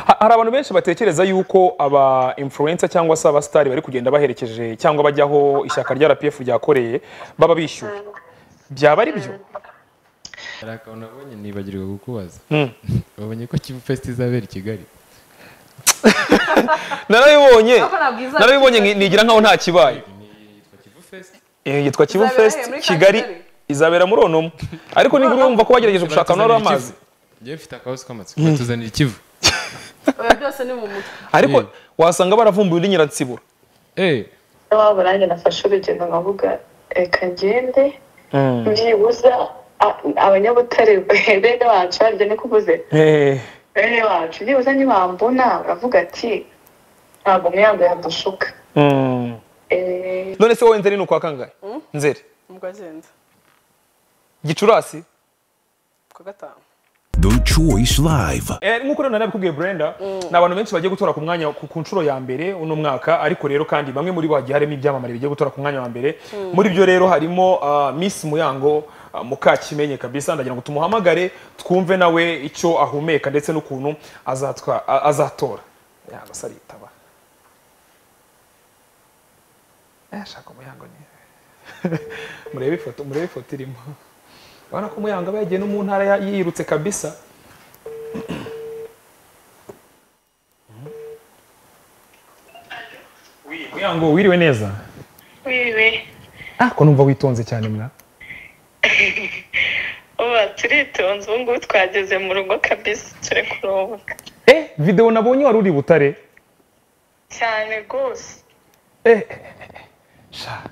Ha- hari abantu benshi batekereza yuko aba influencer cyangwa se abasitari bari kugenda baherekeje cyangwa bajyaho ishyaka rya RPF ryakoreye baba bishyuye byaba ari byo hari akantu nabonye nibagirwa kukubaza wabonye ko kivu fest izabera i kigali narabibonye Aho nabwiza- narabibonye nki- nigira nkaho nta kibaye ni yitwa kivu fest Eh, yitwa kivu Izabera fest he? Muri kigali Kampala? izabera muri onomo ariko nibura urumva ko bagerageje gushaka ahantu hari amazi ngewe mfite akabasi k'amatsiko batuzanira ikivu oya byose ni mu mutwe ariko Mm. wasanga baravumbuye undi nyiransibura eee waba nanjye nafashe urugendo nkavuga reka ngende byibuza a- abanyabutare bene bacu barya ni kuvuze Eh, bene bacu byibuza nibambona baravuga ati ntabwo umwihango yadushuka mm. Eh, none se wowe nzeri ni ukwa kangahe nzeri ubwo agenda gicurasi ku gatanu The Choice Live. Eh, nk'uko rero nabikubwiye Brenda ni abantu benshi bagiye gutora ku mwanya ku ku nshuro ya mbere uno mwaka ariko rero kandi bamwe muri bo hagiye harimo ibyamamare bigiye gutora ku mwanya wa mbere muri byo rero harimo ah, Miss Muyango ah, Mukakimenye kabisa ndagira ngo tumuhamagare twumve nawe icyo ahumeka ndetse n'ukuntu azatwa a- azatora Muyango se aritaba eh shaka Muyango ni murebe ifoto murebe ifoto irimo urabona ko Muyango aba yagiye no mu ntara ya- yirutse kabisa Muyango wiriwe neza wiwe Ah, ko numva witonze cyane mwa uba turitonze ubu ngubu twageze mu rugo kabisa turi kuruhuka eh video nabonye wari uri butare cyane rwose eh sha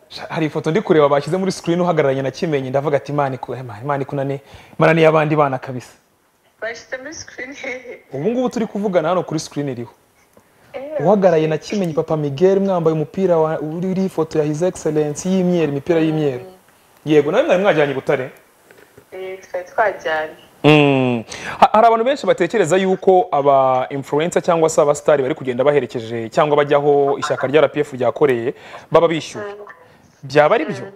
sha hari ifoto ndi kureba bashyize muri screen uhagararanye na kimenye ndavuga ati imana iku Imana- imana ikunane imana ni y'abandi bana kabisa bashyize muri sikirini hehe ubu ngubu turi kuvugana hano kuri screen iriho uhagaraye na kimenyi papa miguel mwambaye umupira wa- uri- uriho ifoto ya his excellence y'imyeru imipira y'imyeru yego nawe mwari mwajyanye i butare Eh, twari twajyanye Mm. Ha- hari abantu benshi batekereza yuko aba influencer cyangwa se abasitari bari kugenda baherekeje cyangwa bajyaho ishyaka rya RPF ryakoreye baba bishyuye byaba ari byo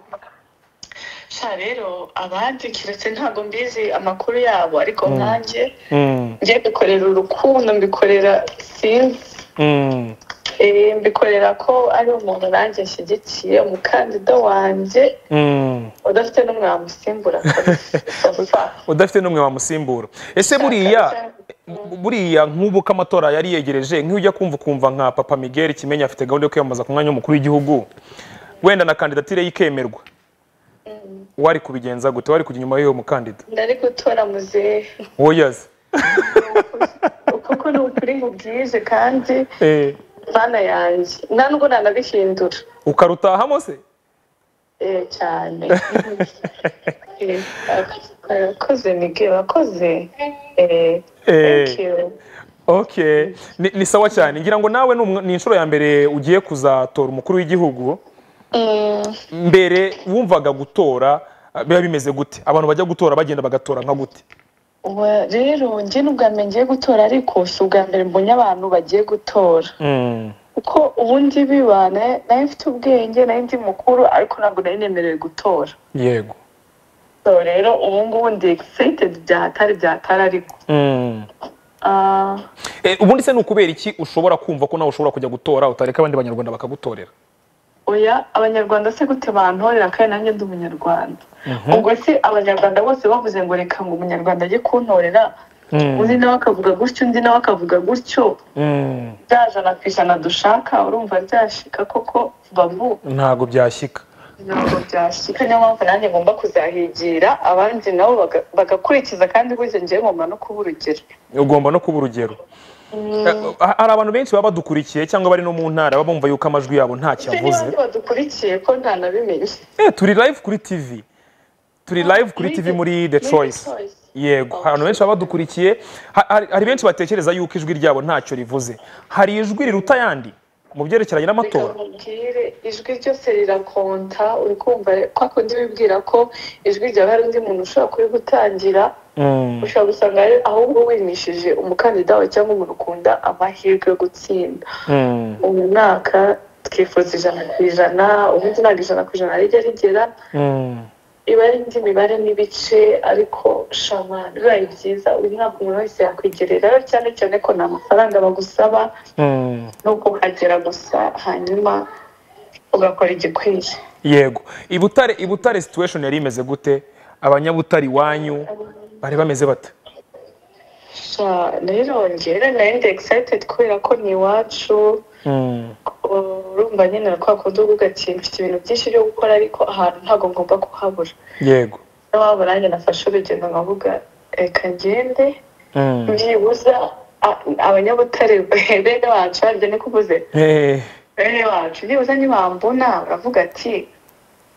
sha rero abandi kiretse ntabwo mbizi amakuru yabo ariko nkanjye Mm, njye mbikorera urukundo mbikorera sinzi mm, Eh, mbikorera ko ari umuntu nanjye nshyigikiye umukandida wanjye mm. udafite n'umwamusimbura kabisa Safa. udafite n'umwe wamusimbura ese buriya buriya nk'ubu ko amatora yari yegereje nk'ujya kumva ukumva nka papa miguel kimenya afite gahunda yo kwiyamamaza ku mwanya w'umukuru w'igihugu wenda na kandidatire ye ikemerwa wari kubigenza gute wari kujya inyuma y'uwo mukandida ndari gutora muzehe woyazi kuko ni ukuri mubwize kandi Eh, bana yanjye nta nubwo nanabihindura ukarutahamo se Eh, cyane Eh, urakoze miguel urakoze Eh, Eh. thank you. okay ni, ni sawa cyane ngira ngo nawe ni umwe- ni inshuro ya mbere ugiye kuzatora umukuru w'igihugu Mm, mbere wumvaga gutora ah, biba bimeze gute abantu bajya gutora bagenda bagatora nka gute wa- rero njye n'ubwa mbere ngiye gutora ariko si ubwa mbere mbonye abantu bagiye gutora kuko ubundi bibana nayo mfite ubwenge nayo ndi mukuru ariko ntabwo nari nemerewe gutora yego so rero ubu ngubu ndi excited byahatari byahatari ariko Ah, Eh, ubundi se ni ukubera iki ushobora kumva ko nawe ushobora kujya gutora utareka abandi banyarwanda bakagutorera oya abanyarwanda se gute bantorera kandi nanjye ndi umunyarwanda ubwo se abanyarwanda bose bavuze ngo reka ngo umunyarwanda ajye kuntorera undi nawe akavuga gutyo undi nawe akavuga gutyo bya jana ku ijana dushaka urumva byashika koko babu ntabwo byashyika ntabwo byashika niyo mpamvu nanjye ngomba kuzahigira abandi nabo baga- bagakurikiza kandi burya njyewe ngomba no kuba urugero ugomba no kuba urugero Eh, ha- hari abantu benshi baba badukurikiye cyangwa bari no mu ntara baba bumva yuko amajwi yabo ntacyo se avuze n'abandi badukurikiye ko ntanabimenye Eh, turi live kuri TV. Turi live kuri muri TV The- muri The muri The Choice. Choice. Yego, abantu benshi baba badukurikiye, ha- hari hari benshi batekereza yuko ijwi ryabo ntacyo rivuze. Hari ijwi riruta ayandi mu byerekeranye n'amatora. mubwire ijwi ryose rirakonta uri kumva kwa kundi wibwira ko ijwi ryawe hari undi muntu ushobora kurigutangira ushobora gusanga ari- ahubwo wimishije umukandida wawe cyangwa umuntu ukunda amahirwe yo gutsinda uyu mwaka twifuza ijana ku ijana ubundi ntabwo ijana ku ijana rijya rigera iba ari indi mibare n'ibice ariko shama bibaye byiza uyu ntabwo umuntu wese yakwigererayo cyane cyane ko nta mafaranga bagusaba no kuhagera gusa hanyuma ugakora igikwiye yego i butare i butare situation yari imeze gute abanyabutare iwanyu bari bameze bate Sha, rero njyewe nari ndi excited kubera ko ni iwacu urumva nyine kwa kundi uvuga ugati mfite ibintu byinshi byo gukora ariko ahantu ntabwo ngomba kuhabura yego n'iwabo nanjye nafashe urugendo nkavuga reka ngende byibuza a- abanyabutare bene wacu barya ni kuvuze Eh, bene wacu byibuza ntibambona baravuga ati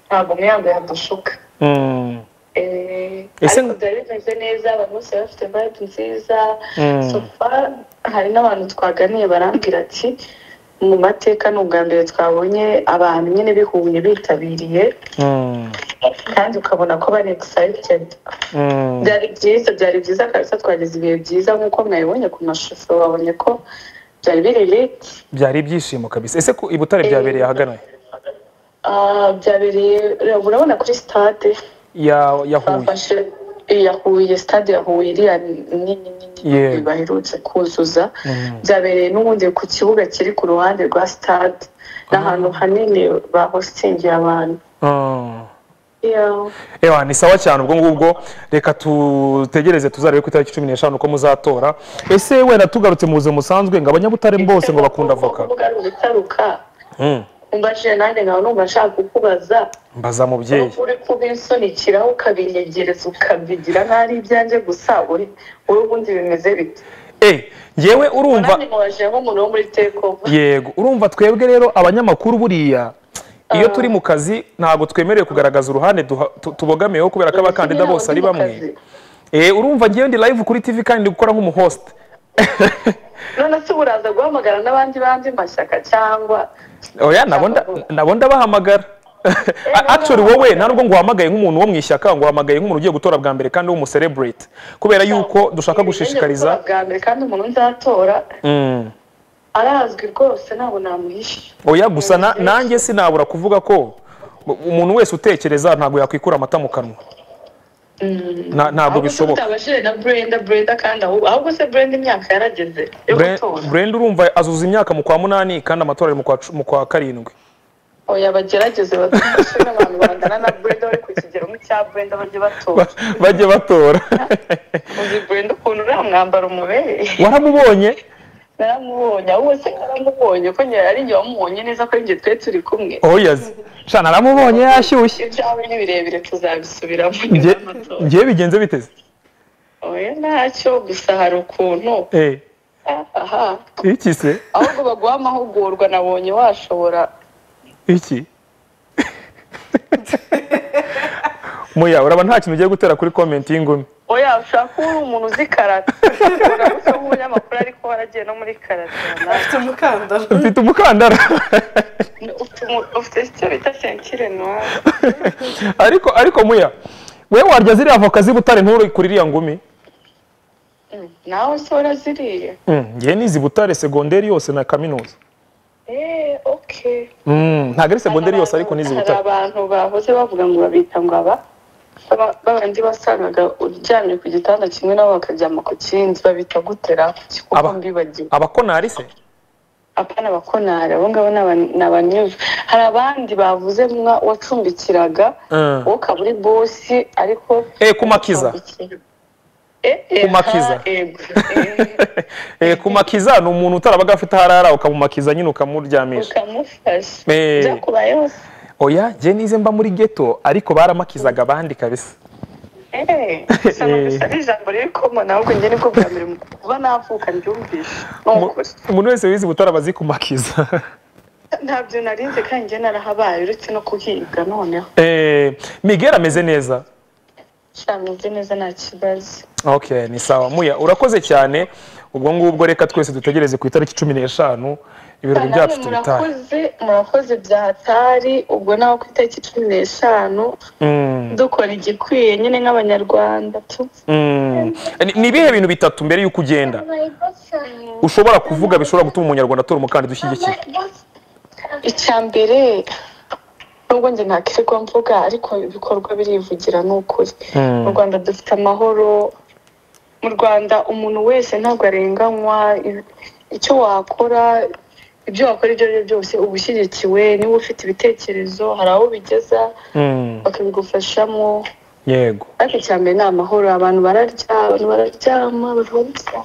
ntabwo umwihango yadushuka mm, Eh, Ese- ariko byari bimeze neza abantu bose bari bafite vibe nziza Mm. so far hari n'abantu twaganiye barambwira ati mu mateka ni ubwa mbere twabonye abantu nyine bihuye bitabiriye mm, kandi ukabona ko bari excited mm. byari byiza byari byiza kabisa twagize ibihe byiza nk'uko mwabibonye ku mashusho babonye ko byari biri lit byari ibyishimo kabisa ese ko i butare Eh. byabereye ahagana Ah, byabereye urabona kuri stade ya ya huye bafashe iya huye stade ya huye iriya nini Yego. nini baherutse kuzuza byabereye n'ubundi ku kibuga kiri ku ruhande rwa stade ni ahantu hanini bahositingiye abantu Mm. Yeah. Ewa, ni sawa cyane ubwo ngubwo reka tutegereze tuzarebe ku itariki cumi n'eshanu ko muzatora ese wenda tugarutse mu buzima busanzwe ngo abanyabutare bose ngo bakunda avoka Kuvuga ari ugutaruka Mm, umbajije nanjye nkaba numva nshaka kukubaza mbaza mubyeyi uri kubisonikiraho ukabinyegereza ukabigira nkaho ari ibyanjye gusa uri uri ubundi bimeze bite Eh, ngewe urumva nanjye mubajijeho umuntu wo muri tekova yego urumva twebwe rero abanyamakuru buriya iyo turi mu kazi ntabwo twemerewe kugaragaza uruhande duha- tu- tubogamiyeho kubera ko abakandida bose ari bamwe Eh, urumva ngewe ndi live kuri tv kandi ndi gukora nk'umuhost none se uburaza guhamagara n'abandi bandi mashyaka cyangwa oya nabo nda- nabo ndabahamagara A- actually wowe nta nubwo nguhamagaye nk'umuntu wo mu ishyaka nguhamagaye nk'umuntu ugiye gutora bwa mbere kandi w'umucelebrate kubera yuko dushaka gushishikariza bwa mbere kandi umuntu nzatora Mm. arazwi rwose ntabwo namuhisha oya gusa na- nanjye sinabura kuvuga ko u- umuntu wese utekereza ntabwo yakwikura amata mu kanwa Na- ntabwo Ahubwo se bishoboka tutabashije na brenda brenda kandi ahubwo ahubwo se brenda imyaka yarageze yo Bre- gutora Brenda urumva azuza imyaka mu kwa munani kandi amatora ari mu kwa cu- mu kwa karindwi oya bagerageze badufashe n'abantu bangana na brenda bari ku kigero nk'icya brenda bajye batora bajye batora uzi brenda ukuntu uriya mwambaro umubereye waramubonye naramubonye ahubwo se naramubonye ko nyine ari njye wamubonye neza ko ari njye twe turi kumwe oyazi sha naramubonye yashyushye ibyawe ni birebire tuzabisubiramo nyuma Nge- y'amatora ngewe bigenze biteze oya ntacyo gusa hari ukuntu Eh, aha iki se ahubwo baguha amahugurwa nabonye washobora iki muya uraba nta kintu ugiye gutera kuri komenti y'ingumi oya ushaka kuba uri umuntu uzi karate urabona usa nk'umunyamakuru ariko waragiye no muri karate runaka. afite umukandara mfite umukandara Ufite umu- ufite icyo bita senkire noire ariko ariko muya wewe warya ziriya avoka z'ibutare nturi kuri iriya ngumi Mm, nawe se waraziriye Mm, ngewe ni zibutare segonderi yose na kaminuza eee okay Mm, ntabwo ari segonderi yose ariko ni hari zibutare abantu bahoze bavuga ngo babita ngo aba baba- babandi wasangaga uryamye ku gitanda kimwe nabo bakaryama ku kindi babita gutera kuko Aba- mbibagiwe abakonari se apana abakonari abo ngabo ni aba- ni abanyuzi hari abandi bavuze mwa wacumbikiraga Mm. wowe ukaba uri bosi ariko Eh, ku Makiza. Eh, eh, Ku Makiza. ha, yego, eh. Eh, kumakiza ni umuntu utarabaga afite aho arara ukamumakiza nyine ukamuryamisha ukamufasha Eh. byakubayeho se? oya ngewe nize mba muri geto ariko baramakizaga abandi kabisa Eh, gusa numvise ari ijambo riri komona ahubwo njye nibwo bwa mbere mu kuba navuka mbyumvishe ni ukuri umuntu wese wize ubutara aba azi kumakiza ntabyo narinze kandi njye narahabaye uretse no kuhiga noneho Eh, miguel ameze neza shameze neza nta kibazo okay ni sawa muya urakoze cyane ubwo ngubwo reka twese dutegereze ku itariki cumi n'eshanu ibirori byacu Namwe tubitahe murakoze murakoze bya hatari ubwo nawe ku itariki cumi n'eshanu Mm, dukora igikwiye nyine nk'abanyarwanda tu mm. Ni- ni ibihe bintu bitatu mbere y'uko ugenda ushobora kuvuga bishobora gutuma umunyarwanda atora umukandida ushyigikiye icya mbere ni nubwo njye nta kirirwa mvuga ariko ibikorwa birivugira ni ukuri mu rwanda dufite amahoro mu rwanda umuntu wese ntabwo arenganywa i- icyo wakora ibyo wakora ibyo ari byo byose uba ushyigikiwe niba ufite ibitekerezo hari aho bigeza bakabigufashamo yego ariko icya mbere ni amahoro abantu bararya abantu bararyama bararyama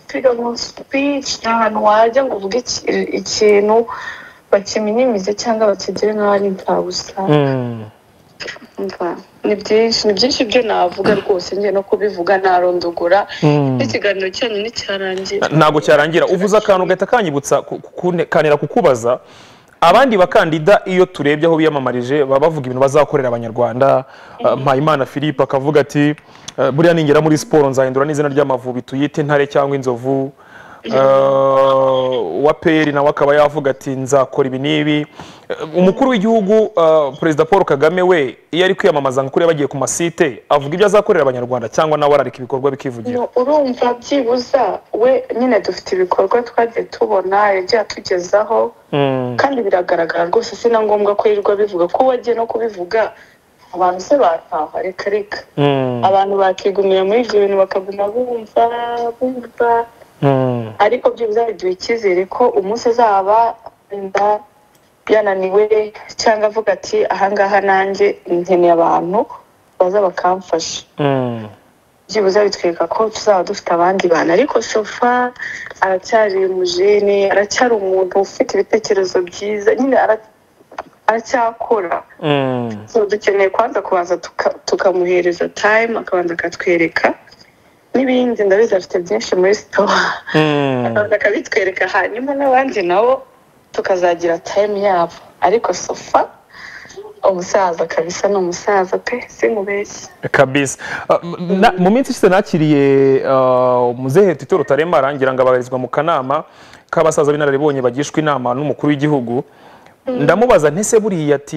freedom of speech ni ahantu wajya ngo uvuge iki- ikintu bakiminimize cyangwa bakigire nk'aho ari imfabusa Umva, ni byinshi ni byinshi byo navuga rwose njye no kubivuga narondogora n'ikiganiro cyanyu nicyarangiye ntabwo cyarangira uvuze akantu gahita kanyibutsa ku- ku- kune- kanera kukubaza abandi bakandida iyo turebye aho biyamamarije baba bavuga ibintu bazakorera abanyarwanda Uh, mpayimana philippe akavuga ati uh, buriya ningera muri siporo nzahindura n'izina ry'amavubi tuyite intare cyangwa inzovu Uh, wa peri nawe akaba yavuga ati nzakora ibi n'ibi Uh, umukuru w'igihugu uh, perezida paul kagame we iyo ari kwiyamamaza ngo kuriya bagiye ku masite avuga ibyo azakorera abanyarwanda cyangwa nawe arareka ibikorwa bikivugira No, urumva byibuza we nyine dufite ibikorwa twagiye tubona yagiye atugezaho kandi biragaragara rwose si na ngombwa ko yirirwa bivuga ko wagiye no kubivuga abantu se bataha reka reka abantu bakigumira muri ibyo bintu bakaguma bumva bumva ariko byibuze biduha icyizere ko umunsi azaba wenda yananiwe cyangwa avuga ati ahangaha nanjye nkeneye abantu baza bakamfasha byibuze bitwereka ko tuzaba dufite abandi bantu ariko shofa aracyari umujene aracyari umuntu ufite ibitekerezo byiza nyine ara- aracyakora So, dukeneye kwanza kubanza tuka- tukamuhereza time akabanza akatwereka n'ibindi ndabizi afite byinshi muri sitowa akabanza akabitwereka hanyuma n'abandi nabo tukazagira time yabo ariko sofa umusaza kabisa ni umusaza pe sinkubeshye kabisa Uh, m- na- mu minsi ishize nakiriye uh, muzehe tito rutaremara arangira ngo abarizwa mu kanama k'abasaza b'inararibonye bagishwa inama n'umukuru w'igihugu ndamubaza ntese buriya ati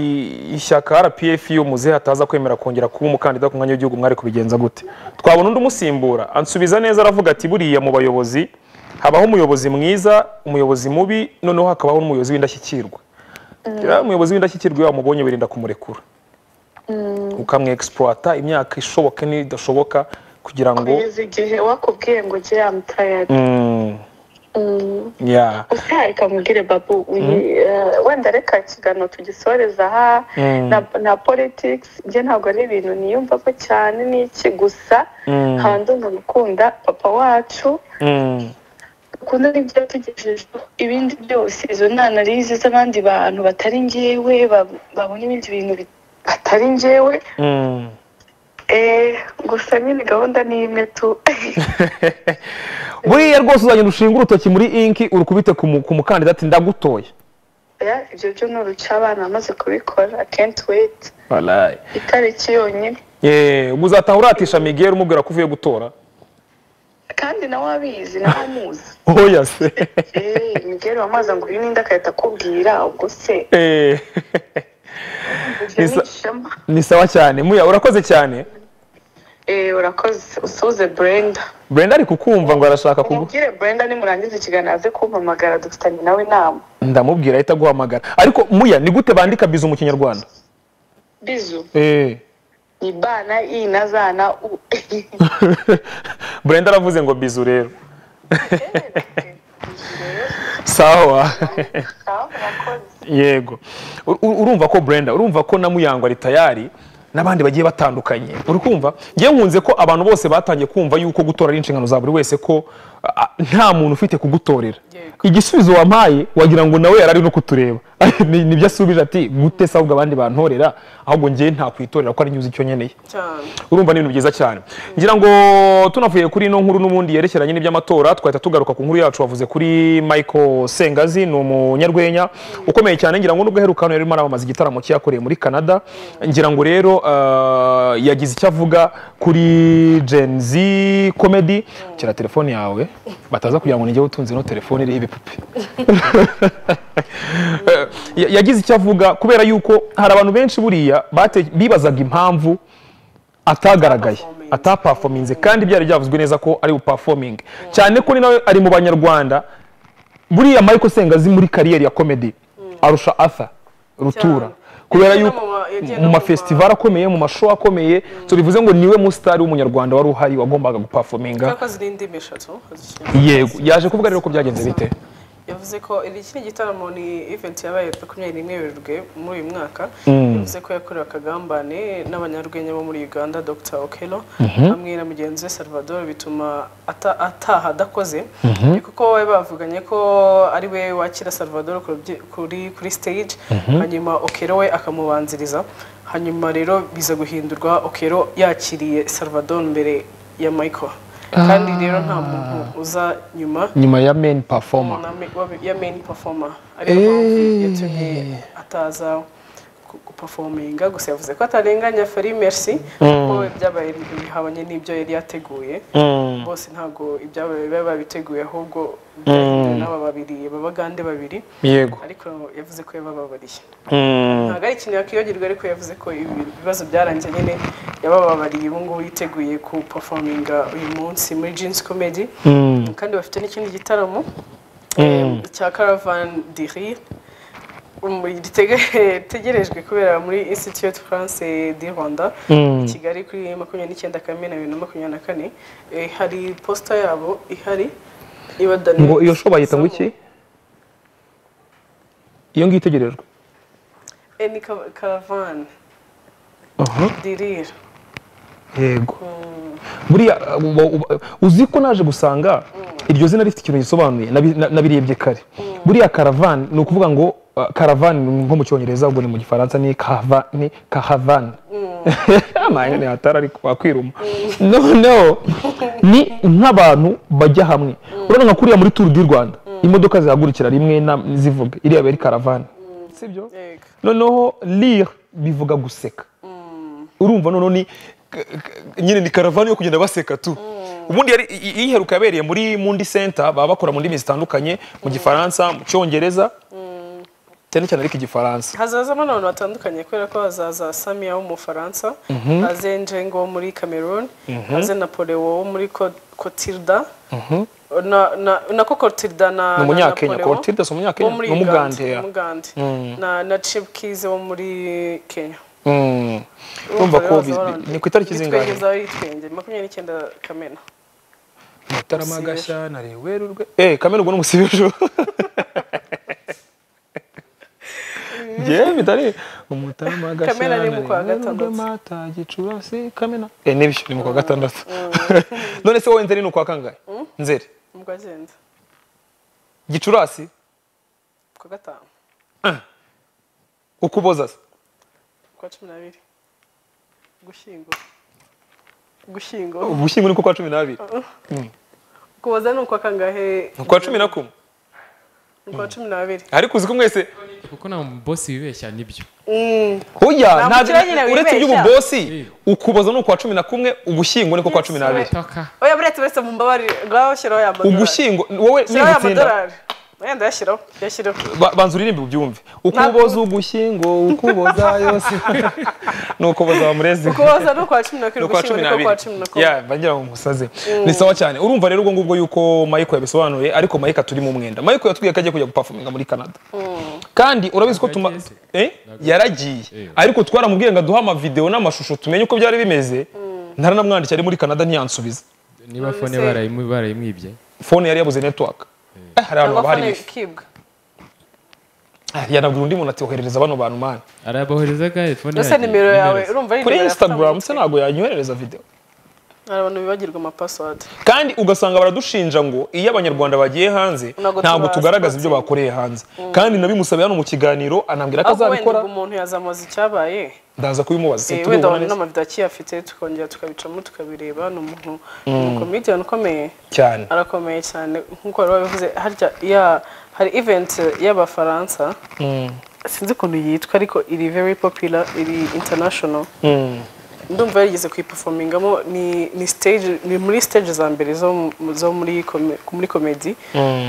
ishyaka rpf iyo muzehe ataza kwemera kongera kuba umukandida ku mwanya w'igihugu mwari kubigenza gute twabona undi umusimbura ansubiza neza aravuga ati buriya mu bayobozi habaho umuyobozi mwiza umuyobozi mubi noneho hakabaho n'umuyobozi w'indashyikirwa Ya, umuyobozi w'indashyikirwa iyo wamubonye wirinda kumurekura ukamwexploita imyaka ishoboka n'idashoboka kugira ngo kugeza igihe wakubwiye ngo ujye yamutayari Mm, yeah. usaye kamubwire babu uyi- eh, wenda reka ikiganiro tugisoreza aha na- na politics njye ntabwo ari ibintu niyumvamo cyane ni iki gusa hanze mu gukunda papa wacu Mm, ukunda n'ibyo yatugejejeho ibindi byose izo ni analize z'abandi bantu batari njyewe ba- babona ibindi bintu bi- batari njyewe mm. Eh, gusa nyine gahunda ni imwe tu buriya rwose uzagenda ushinga urutoki muri inki urukubite ku mu- ku mukandida ati ndagutoye Ya, ibyo byo ni uruca abana bamaze kubikora I can't wait Walayi. itariki yonyine Eh, ubwo uzataha uratisha miguel umubwira ko uvuye gutora kandi nawe abizi nawe amuzi oya se Eh, miguel wamaza ngo uyu ninde agahita akubwira ubwo se Eh, ibyo ni Isa- ishema ni sawa cyane muya urakoze cyane Eh, urakoze usuze brenda brenda ari kukumva ngo arashaka kugu umubwire brenda nimurangiza ikiganiro aze kumpamagara dufitanye nawe inama ndamubwira ahita aguhamagara ariko muya ni gute bandika bizu mu kinyarwanda bizu Eh. ni bana i na za na u brenda aravuze ngo bizu rero sawa Sawa, urakoze. yego U- u- urumva ko brenda urumva ko na muyangwa tayari n'abandi bagiye batandukanye uri kumva ngewe nkunze ko abantu bose batangiye kumva yuko gutora ari inshingano za buri wese ko ah, nta muntu ufite kugutorera Yego. igisubizo wampaye wagira ngo nawe yarari no kutureba Ni- nibyo asubije ati gute se ahubwo abandi bantorera ahubwo ngewe nta kwitorera ko ari nyuzi icyo nkeneye cyane urumva ni ibintu byiza cyane ngira ngo tunavuye kuri ino nkuru n'ubundi yerekeranye n'iby'amatora twahita tugaruka ku nkuru yacu wavuze kuri michael sengazi ni umunyarwenya ukomeye cyane ngira ngo nubwo aheruka hano yarimo aramamaza igitaramo cye yakoreye muri canada ngira ngo rero ah, yagize icyo avuga kuri gen z comedy kira telefone yawe bataza kugira ngo nijye utunze ino telefone iriho ibipupe Eh, ya- yagize icyo avuga kubera yuko hari abantu benshi buriya bate- bibazaga impamvu atagaragaye Ataperforminze. atapafominze kandi byari byavuzwe neza ko ari bupafominge cyane ko ni nawe ari mu banyarwanda buriya Michael Sengazi muri kariyeri ya komedi arusha arthur rutura kubera Yagiye no yuko mu ma- yagiye no mu mu ma- mafesitivari akomeye mu mashow akomeye so bivuze ngo niwe musitari w'umunyarwanda wari uhari wagombaga gupafominga kuko ziri indimi eshatu yego yaje kuvuga rero ko byagenze bite yavuze ko iki ni igitaramo ni event yabaye makumyabiri n'imwe werurwe muri uyu mwaka yavuze ko yakorewe akagambane n'abanyarwenya bo muri uganda dr okelo hamwe na mugenzi we salvador bituma ata- ataha adakoze kuko bari bavuganye ko ari we wakira salvador ku rubyi- kuri kuri stage hanyuma okelo we akamubanziriza hanyuma rero biza guhindurwa okelo yakiriye salvador mbere ya michael kandi rero nta muntu uza nyuma nyuma ya main performer umuntu ame- wabe- ya main performer ariyo mpamvu Eh. yatumye ataza gu- guperforminga gusa yavuze ko atarenganya Fally Merci kuko ibyabaye bihabanye n'ibyo yari yateguye bose ntabwo ibyabaye bari babiteguye ahubwo byahinduwe n'aba babiri babagande babiri yego ariko yavuze ko yabababariye Mm. ntabwo ari ikintu yakwiyogirwa ariko yavuze ko ibi bibazo byarangiye nyine yabababariye ubu ngubu yiteguye guperforminga uyu munsi muri jeans comedy kandi bafite n'ikindi gitaramo eh, cya caravan de rire um, gitege- tegerejwe kubera muri institute france du rwanda i kigali kuri makumyabiri n'icyenda kamena bibiri na makumyabiri na kane Eh, hari posita yabo ihari ibadaniye ngo iyo show bayita ngo iki iyo ngiyo itegerejwe ni Ca- caravan de rire yego buriya uba- uba- uzi ko naje gusanga iryo zina rifite ikintu gisobanuye nabi- na- nabirebye kare buriya karavani ni ukuvuga ngo uh, karavani ni nko mu cyongereza ubwo ni mu gifaransa ni kahava- ni kahavani amahene hatari ariko wakwiruma noneho ni nk'abantu bajya hamwe urabona nka kuriya muri turu di rwanda imodoka zihagurikira rimwe na- zivuga iriya aba ari karavani sibyo Yego. noneho rire bivuga guseka urumva noneho ni k- k- nyine ni karavani yo kugenda baseka tu ubundi yari i- i- iheruka yabereye muri mundi center baba bakora mu ndimi zitandukanye mu gifaransa mu cyongereza cyane cyane ariko igifaransa hazazamo n'abantu batandukanye kubera ko hazaza samiya wo mu bufaransa haze njengo wo muri cameroon haze napoleon wo muri Co- cotilda na- na- nako cotilda na Ni umunyakenya, na Napoleon Clotilde si umunyakenya? wo muri Ni umugande, Uganda, yeah. umugande. na na chipkize wo muri kenya Mm. urumva ko bi- bi- ni ku itariki zingahe yitwenge makumyabiri n'icyenda kamena mutarama gashya na rewerurwe eh kamena ubwo n'umusibisho Yewe bitari umutarama gashya Kamena ni mu kwa Werurwe, gatandatu. mata gicurasi kamena eh nibyo ni mu kwa gatandatu none se wowe nzeri ni ukwa kangahe nzeri ubwo agenda gicurasi ku wa gatanu ukuboza se ku wa cumi n'abiri gushyingura gushyingura ubushyingo ni ku kwa cumi n'abiri kuboza ni ukwa kangahe ni kwa cumi na kumwe Ni ku wa cumi n'abiri ariko uzi ko mwese kuko nta bosi wibeshya nibyo Oya, Nta nta mukire nyine uretse wibeshya. iby'ububosi ukuboza ni ukwa cumi na kumwe ubushyingo ni ku kwa cumi n'abiri taka oya buretse buretse mumbabarire ngaho shyiraho ya madorari ugushyingo wowe shyiraho ya nigutsinda madorari oya ndayashyiraho yashyiraho Ba- banza uririmbe ubyumve ukuboza ugushyingo ukuboza yose ni ukuboza bamureze kuboza ni ukwa cumi na ni kabiri ukwa gushyingo cumi ni ukwa n'abiri cumi na ya kumwe bagira ngo musaze ni sawa cyane urumva rero ubwo ngubwo yuko mayiko yabisobanuye ariko mayiko turi mu mwenda mayiko yatubwiye ko agiye kujya gupafuminga muri canada kandi urabizi ko tuma Yaragiye Eh? yaragiye Eh. ariko twaramubwiye ngo aduhe amavidewo n'amashusho tumenye uko byari bimeze ntaranamwandikira ari muri canada ntiyansubiza niba None fone se- barayimwi- barayimwibye fone yari yabuze network Eh, hari ahantu haba hari amafone wifi kibwa Ah, yanabwira undi muntu ati oherereza bano bantu mani araboherezaga fone ndetse nimero yawe urumva ari kuri nimero instagram se se ntabwo yanyoherereza video hari abantu bibagirwa amapasiwadi kandi ugasanga baradushinja ngo iyo abanyarwanda bagiye hanze Ntabwo ntabwo tuba- tugaragaza ibyo bakoreye hanze kandi nabimusabye hano mu kiganiro anambwira ko ahubwo wenda azabikora ubwo umuntu yazamuza icyabaye ndaza kubimubaza se eh, wenda turibona abantu neza n'amavido akiyafite tukongera tukabicamo tukabireba ni umuntu ni umukomediyani ukomeye cyane arakomeye cyane nk'uko bari babivuze harya ya hari event y'abafaransa sinzi ukuntu yitwa ariko iri very popular iri international ndumva yarigeze kuyiperformingamo ni ni stage ni muri stage za mbere zo mu- zo muri kome- muri comedy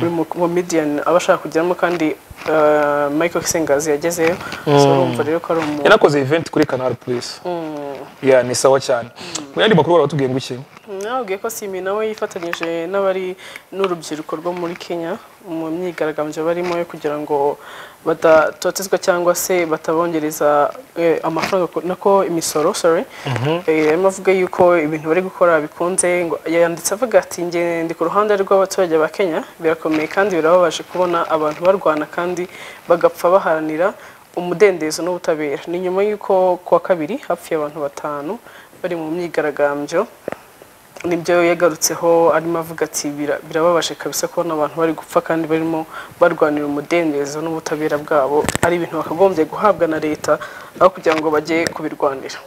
buri mu- comedian aba ashaka kugeramo kandi uh, Michael Kisengazi yagezeyo so urumva rero ko ari umuntu yanakoze event kuri canal plus ya ni sawa cyane mu yandi makuru baratubwiye ngo iki Mm, nababwiye ko simi nawe yifatanyije n'abari n'urubyiruko rwo muri kenya mu myigaragambyo barimo yo kugira ngo badatotezwa cyangwa se batabongereza eh, amafaranga ku- nako imisoro sorry Eh, arimo avuga yuko ibintu bari gukora bikunze ngo yanditse avuga ati njye ndi ku ruhande rw'abaturage ba kenya birakomeye kandi birababaje kubona abantu barwana kandi bagapfa baharanira umudendezo n'ubutabera ni nyuma y'uko kuwa kabiri hapfuye abantu batanu bari mu myigaragambyo nibyo yagarutseho arimo avuga ati "Bira- birababaje kabisa kubona abantu bari gupfa kandi barimo barwanira umudendezo n'ubutabera bwabo ari ibintu bakagombye guhabwa na leta aho kugira ngo bajye kubirwanira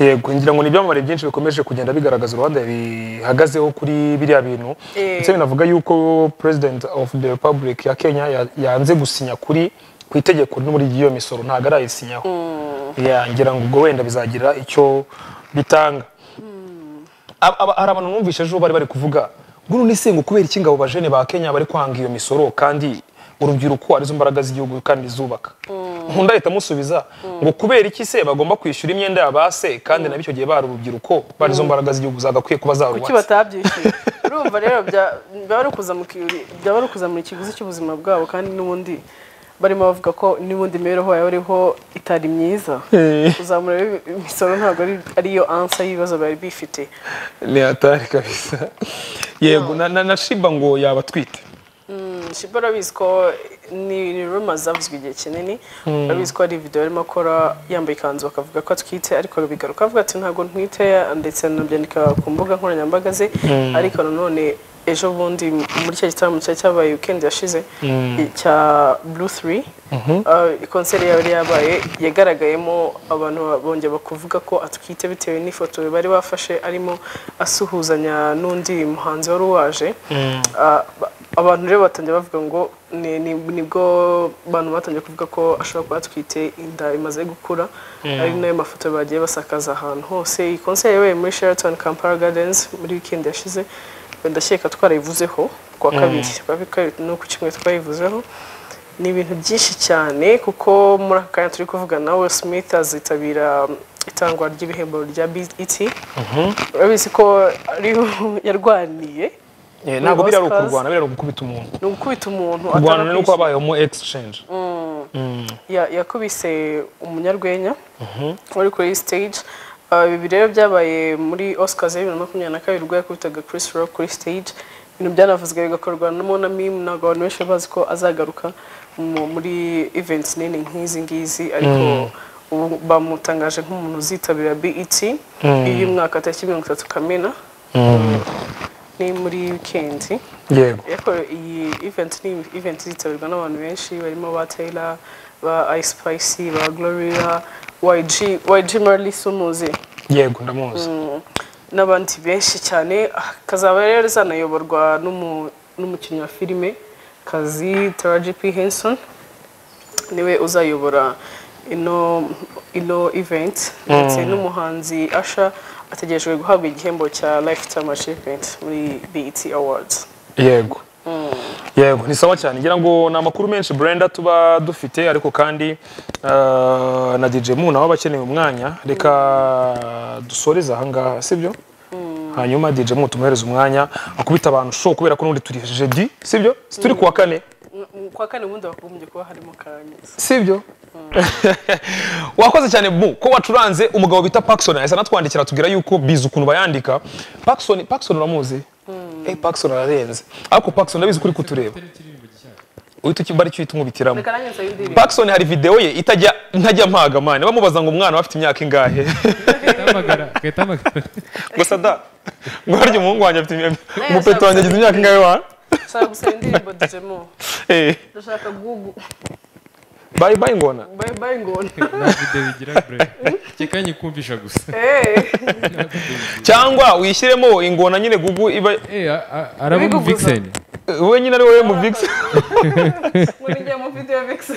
yego ngira ngo ni ibyamamare byinshi bikomeje kugenda bigaragaza uruhande bihagazeho kuri biriya bintu Eh. ndetse binavuga yuko president of the republic ya kenya ya- yanze gusinya kuri ku itegeko no muri iyo misoro ntabwo arayisinyaho Ya, ngira ngo ubwo wenda bizagira icyo bitanga Aba- aba- hari abantu numvise ejo bari bari kuvuga ngo ni singo kubera iki ngabo bajene ba kenya bari kwanga iyo misoro kandi urubyiruko arizo mbaraga z'igihugu kandi zubaka nkunda ahita amusubiza ngo kubera iki se bagomba kwishyura imyenda ya ba se kandi nabyo icyo gihe bari urubyiruko bari izo mbaraga z'igihugu zagakwiye kuba kuki zarubatse batabyishyuye urumva rero bya- byaba ari ukuzamura iki- byaba ari ukuzamura ikiguzi cy'ubuzima bwabo kandi n'ubundi barimo bavuga ko n'ubundi imibereho yawe iriho itari myiza kuzamura rero imisoro ntabwo ari- ariyo ansa y'ibibazo bari bifite ni hatari kabisa yego na- na na shiba ngo yaba atwite shibo urabizi ko ni ni rumors zavuzwe igihe kinini urabizi ko hari video yarimo akora yambaye ikanzu akavuga ko atwite ariko bigaruka avuga ati ntabwo ntwite ndetse anabyandika ku mbuga nkoranyambaga ze ariko nanone ejo bundi muri cya gitaramo cyari cyabaye weekend yashize cya blue 3 uh, konseri yari yabaye yagaragayemo abantu bongeye bakuvuga ko atwite bitewe n'ifoto bari bafashe arimo asuhuzanya n'undi muhanzi wari waje Ah, ba- abantu rero batangiye bavuga ngo ni- ni- nibwo abantu batangiye kuvuga ko ashobora kuba atwite inda imaze gukura ari nayo mafoto bagiye basakaza ahantu hose iyi konseri yabaye muri Sheraton Kampala Gardens muri weekend yashize ndakeka twarayivuzeho ku wa kabiri Ku wa kabiri ni uku kimwe twayivuzeho ni ibintu byinshi cyane kuko muri aka kanya turi kuvugana Will Smith azitabira um, itangwa ry'ibihembo rya BET urabizi ko ariho yarwaniye Eh, ntabwo biriya ari Oscars. ukurwana biriya ari ugukubita umuntu ni ugukubita umuntu kurwana ni uko atanakwishyura. habayeho exchange Ya- yakubise umunyarwenya wari kuri stage Uh, ibi rero byabaye muri Oscars ya bibiri na makumyabiri na kabiri ubwo yakubitaga Chris Rock kuri stage ibintu byanavuzwe bigakorwa no na meme ntabwo abantu benshi bazi ko azagaruka mu- muri events nini nk'izi ngizi ariko ubu bamutangaje nk'umuntu uzitabira BET y'uyu mwaka tariki mirongo itatu Kamena ni muri weekend yego ariko iyi event ni event yitabirwa n'abantu benshi barimo ba Taylor ba Ice Spice ba Gloria YG YG Marley sumuzi yego ndamuzi n'abandi benshi cyane Ah, kazaba rero zanayoborwa n'umu- n'umukinnyi wa filime kazi Taraji P Henson niwe uzayobora ino ino event ndetse n'umuhanzi Asha ategerejwe guhabwa igihembo cya Lifetime Achievement muri BET Awards yego yego ni sawa cyane ngira ngo ni amakuru menshi Brenda tuba dufite ariko kandi ah, na DJ Mu nawe aba akeneye umwanya reka dusoreze aha ngaha sibyo hanyuma DJ Mu tumuhereze umwanya akubita abantu show kubera ko n'ubundi turi jeudi sibyo Si turi kuwa kane Mu- kwa kane ubundi bakagombye kuba harimo karanyuze sibyo wakoze cyane bu ko wacuranze umugabo bita Paxson yahise anatwandikira atubwira yuko bizi ukuntu bayandika Paxson Paxson uramuzi eh Paxson ararenze ariko Paxson ndabizi kuri kutureba uhita uki- bari cyuhita umubitiramo reka nanjye nsabe indirimbo Paxson hari video ye itajya ntajya mpaga mane bamubaza ngo umwana we afite imyaka ingahe Utamagara, ugahita uhamagara. gusa da ngo harya umuhungu wanjye afite imyaka Nawe umupeta wanjye agize imyaka ingahe wa nshaka gusaba indirimbo dujemo eh ndashaka gugu bye bye ngona bayi bayi ngona nta video bigira bro cyeka nyikumvisha gusa Eh, cyangwa wishyiremo ingona nyine gugu iba eh a- a- araba umu Biguguza. vixen wenyine ari wowe muvigisi murigiye mu video vixen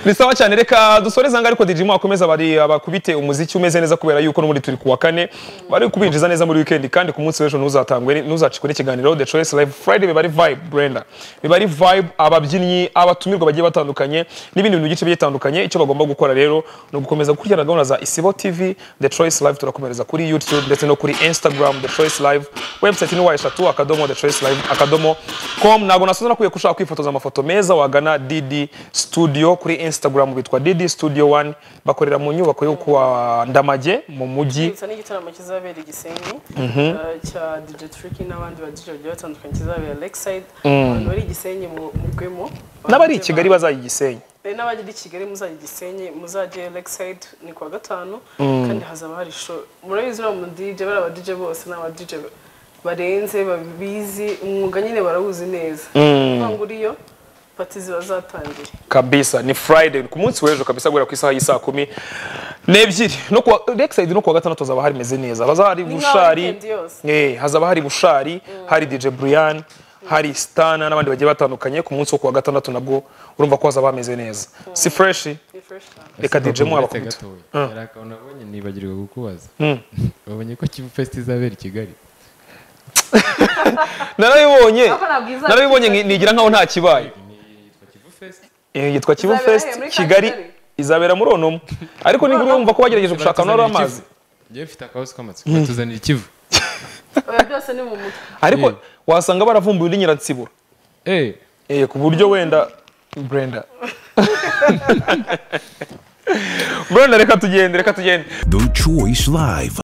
bisawa cyane reka dusoreze angahe ariko dijimu wakomeza bari abakubite umuziki umeze neza kubera yuko n'ubundi turi ku wa kane bari kubinjiza neza muri wikendi kandi ku munsi w'ejo ntuzatangwe ntuzacikwe n'ikiganiro the choice live friday biba ari vibe brenda biba ari vibe ababyinnyi abatumirwa bagiye batandukanye n'ibindi bintu byinshi bigiye bitandukanye icyo bagomba gukora rero ni ugukomeza gukurikirana gahunda za isibo tv the choice live turakomereza kuri youtube ndetse no kuri instagram the choice live website ni wa eshatu akadomo the choice live akadomo com ntabwo nasoza nakwiye ko ushaka kwifotoza amafoto meza wagana dd studio kuri instagram bitwa dd studio one bakorera mu nyubako yo kuwa ndamage mu mujyi Twibutsa n'igitaramo kizabera i Gisenyi eh, cya DJ Tricky n'abandi ba DJ bagiye batandukanye kizabera Lakeside abantu bari i Gisenyi mu- mugwemo n'abari i kigali bazajya i gisenyi Eh, n'abajya i Kigali muzajya i Gisenyi muzajye Lakeside ni kuwa gatanu kandi hazaba hari show murabizi uriya mu DJ bari aba DJ bose ni aba DJ barenze babizi umwuga nyine barawuzi neza ntabwo uriyo pati ziba zatangiye kabisa ni friday ku munsi w'ejo kabisa guhera ku isaha y'isaa kumi n'ebyiri no kuwa lakeside no kuwa gatandatu hazaba harimeze neza hazaba hari Ni nka bushari weekend yose. eh hazaba hari bushari hari dj brian hari stana n'abandi bagiye batandukanye ku munsi wo kuwa gatandatu nabwo urumva ko hazaba hameze neza si fresh ni fresh cyane reka dj mu uretse abakubita gatoya yari akabona abonye nibagirwa kukubaza wabonye ko kivu fest izabera i kigali narabibonye Aho nabwiza- narabibonye nki- nigira nkaho nta kibaye yitwa kivu fest Eh, yitwa kivu Izabera fest he? Muri ka kigali Kigali? izabera muri onomo ariko nibura wumva ko bagerageje gushaka nora amazi ngewe mfite akabasi k'amatsiko batuzanira ikivu oya byose ni mu mutwe ariko Yeah. wasanga baravumbuye undi nyiransibura eee Eh, ku buryo wenda Brenda Brenda reka tugende reka tugende The Choice Live.